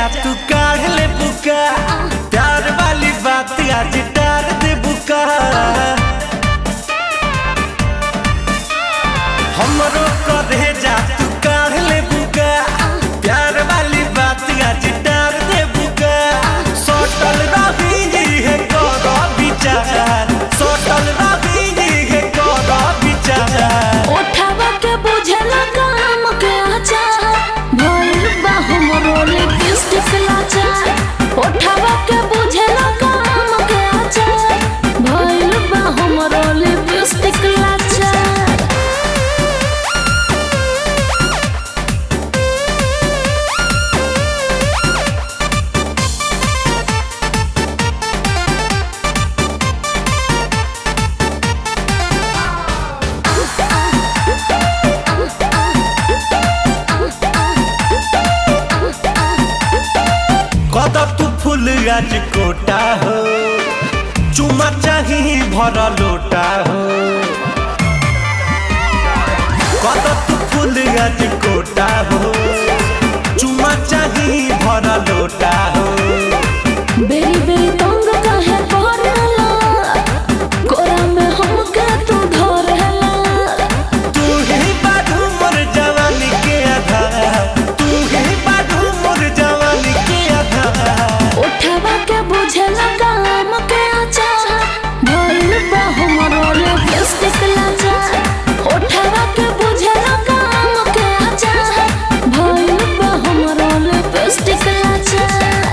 तू काढ़ ले बुका प्यार वाली बात आज डार दे बुका हमरो करे जा तू काढ़ ले बुका प्यार वाली बात आज डार दे बुका सोटल रही है करो विचार सोटल रही है करो विचार उठावा के बुझला काम के आचार भइल बा हमरो लिपस्टिक लाचार उठावा के बुझला काम के आचार भइल बा हमरो लिपस्टिक लाचार कद तू फूल आज कोटा हो चुमा चाही भर लोटा हो कद तू फूल आज कोटा हो चुमा चाही भर लोटा हो बेरी बेरी तंग काहे करला कोरा में हमके तू धरला तू ही बाधू मोर जवानी के आधार तू ही बाधू मोर जवानी के आधार उठावा के बुझला काम के आचार भइल बा हमरो लिपस्टिक लाचार उठावा के बुझला काम के आचार भइल बा हमरो लिपस्टिक लाचार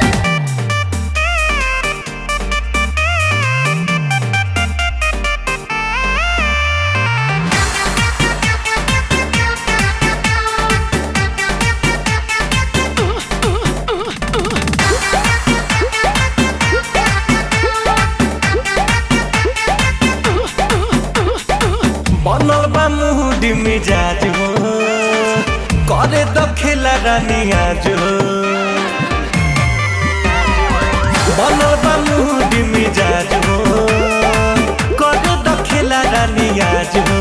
बनल बा मुहडी मिजाज हो करे द खेला रानी आज हो बनल बा मुहडी मिजाज हो करे द खेला रानी आज हो